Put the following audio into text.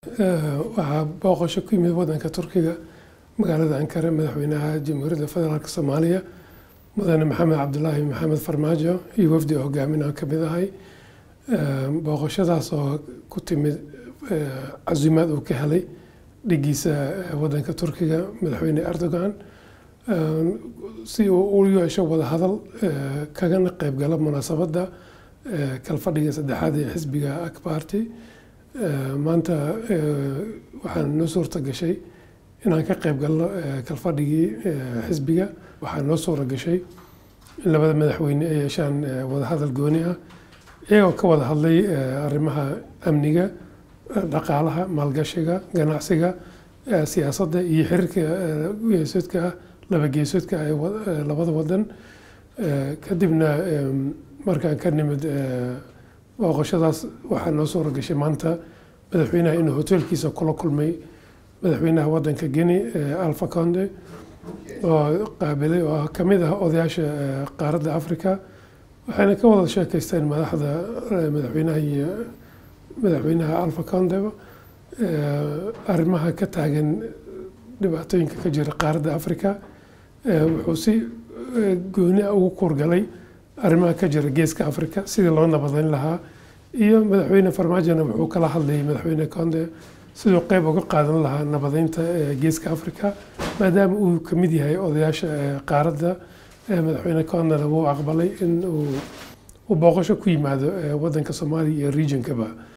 waxaa booqasho ku yimid wadanka turkiga magaalada ankara madaxweynaha jamhuuriyadda federaalk soomaaliya mudane maxamed cabdulaahi maxamed farmaajo iyo wafdi oo hogaaminaan ka mid ahay booqashadaas oo ku timid casuumaad uu ka helay dhigiisa wadanka turkiga madaxweyne erdogan si uu u yeesho wadahadal kagana qeybgalo munaasabadda kalfadhiga saddexaad ee xisbiga akbarti maanta waxaan noo suurta gashay inaan ka qeyb galno kalfadhigii xisbiga waxaa noo suura gashay in labada madaxweyne ay yeeshaan wadahadal gooni ah iyagoo ka wada hadlay arrimaha amniga dhaqaalaha maalgashiga ganacsiga siyaasadda iyo xiriirka geesoodka ah laba geesoodka ee labada wadan kadibna markaan ka nimid booqashadaas waxaa noo suura gashay maanta madaxweynaha inuu hoteelkiisa kula kulmay madaxweynaha wadanka guinea alfa conde oo qaabilay oo kamid ah odayaasha qaaradda africa waxayna ka wada sheekeysteen madaxda madaxweynaha iyo madaxweynaha alfa condeba arrimaha ka taagan dhibaatooyinka ka jira qaaradda africa wuxuu si gooni ah ugu kuurgalay arrimaha ka jira geeska africa sidii loo nabadeyn lahaa iyo madaxweyne farmaajona wuxuu kala hadlayay madaxweyne conde siduu qeyb uga qaadan lahaa nabadeynta geeska africa maadaama uu kamid yahay odayaasha qaaradda madaxweyne condena wuu aqbalay in uu booqasho ku yimaado wadanka soomaaliya iyo regionkaba